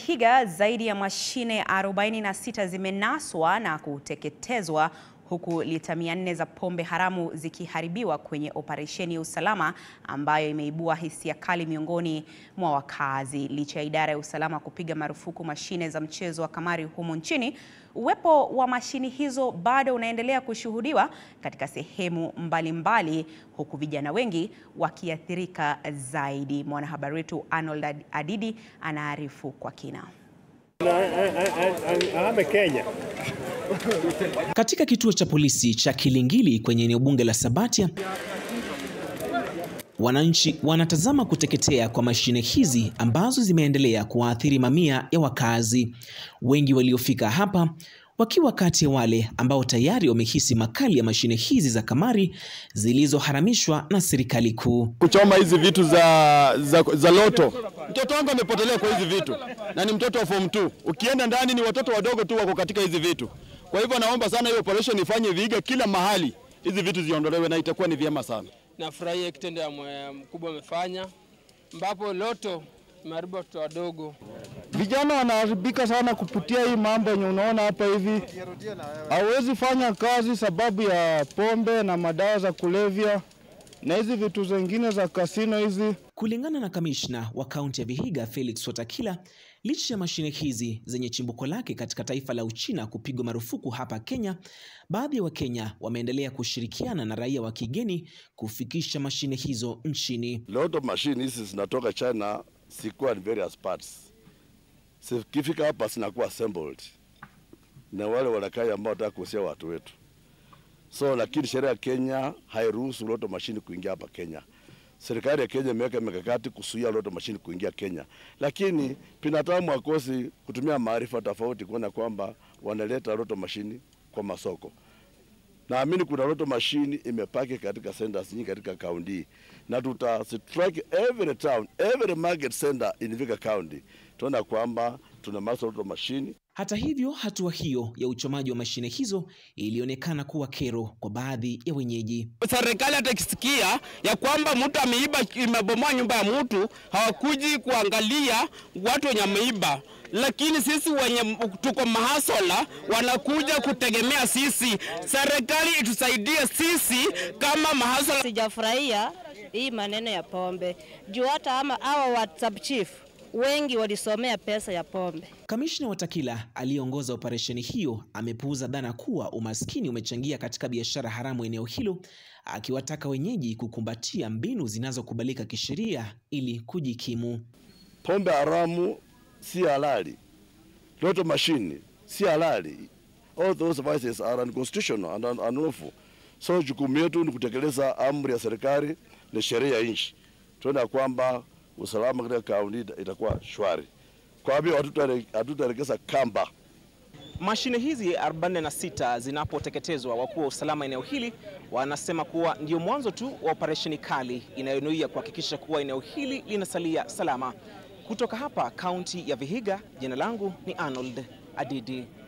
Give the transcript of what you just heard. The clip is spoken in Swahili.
Vihiga zaidi ya mashine 46 zimenaswa na kuteketezwa huku lita 400 za pombe haramu zikiharibiwa kwenye operesheni ya usalama ambayo imeibua hisia kali miongoni mwa wakazi. Licha ya idara ya usalama kupiga marufuku mashine za mchezo wa kamari humu nchini, uwepo wa mashine hizo bado unaendelea kushuhudiwa katika sehemu mbalimbali mbali, huku vijana wengi wakiathirika zaidi. Mwanahabari wetu Arnold Adidi anaarifu kwa kina. Kenya. Katika kituo cha polisi cha Kilingili kwenye eneo bunge la Sabatia, wananchi wanatazama kuteketea kwa mashine hizi ambazo zimeendelea kuwaathiri mamia ya wakazi. Wengi waliofika hapa wakiwa kati ya wale ambao tayari wamehisi makali ya mashine hizi za kamari zilizoharamishwa na serikali kuu. Kuchoma hizi vitu za, za, za loto. Mtoto wangu amepotelea kwa hizi vitu na ni mtoto wa form 2. Ukienda ndani ni watoto wadogo tu wako katika hizi vitu. Kwa hivyo naomba sana hiyo operation ifanye Vihiga kila mahali, hizi vitu ziondolewe na itakuwa ni vyema sana. Nafurahia kitendo ya mkubwa amefanya, ambapo loto imeharibu watoto wadogo. Vijana wanaharibika sana kupitia hii mambo yenye unaona hapa hivi. Hawezi fanya kazi sababu ya pombe na madawa za kulevya na hizi vitu zingine za kasino hizi. Kulingana na kamishna wa kaunti ya Vihiga Felix Watakila, licha ya mashine hizi zenye chimbuko lake katika taifa la Uchina kupigwa marufuku hapa Kenya, baadhi ya Wakenya wameendelea kushirikiana na raia wa kigeni kufikisha mashine hizo nchini. Lot of machine hizi zinatoka China zikuwa in various parts, zikifika hapa zinakuwa assembled na wale wanakai ambao wanataka kuhusia watu wetu so lakini sheria ya Kenya hairuhusu loto mashini kuingia hapa Kenya. Serikali ya Kenya imeweka mikakati kuzuia loto mashini kuingia Kenya, lakini binadamu hakosi kutumia maarifa tofauti kuona kwamba wanaleta loto mashini kwa masoko. Naamini kuna loto mashini imepaki katika centers nyingi katika kaunti na tuta strike every town, every market center in Vihiga County, tuona kwamba tuna maso loto mashini hata hivyo, hatua hiyo ya uchomaji wa mashine hizo ilionekana kuwa kero kwa baadhi ya wenyeji. Serikali hata ikisikia ya kwamba mtu ameiba, imebomoa nyumba ya mtu, hawakuji kuangalia watu wenye ameiba, lakini sisi wenye tuko mahasola wanakuja kutegemea sisi. Serikali itusaidie sisi kama mahasola. Sijafurahia hii maneno ya pombe juu hata ama hawa WhatsApp chief wengi walisomea pesa ya pombe. Kamishna Watakila aliyeongoza operesheni hiyo amepuuza dhana kuwa umaskini umechangia katika biashara haramu eneo hilo, akiwataka wenyeji kukumbatia mbinu zinazokubalika kisheria ili kujikimu. Pombe haramu si halali, loto mashini si halali. All those vices are unconstitutional and unlawful. So jukumu yetu ni kutekeleza amri ya serikali na sheria ya nchi, tuona kwamba usalama katika kaunti itakuwa shwari. Kwa hivyo hatutaelekeza kamba. Mashine hizi 46 zinapoteketezwa, wakuu wa usalama eneo hili wanasema kuwa ndio mwanzo tu wa operesheni kali inayonuia kuhakikisha kuwa eneo hili linasalia salama. Kutoka hapa kaunti ya Vihiga, jina langu ni Arnold Adidi.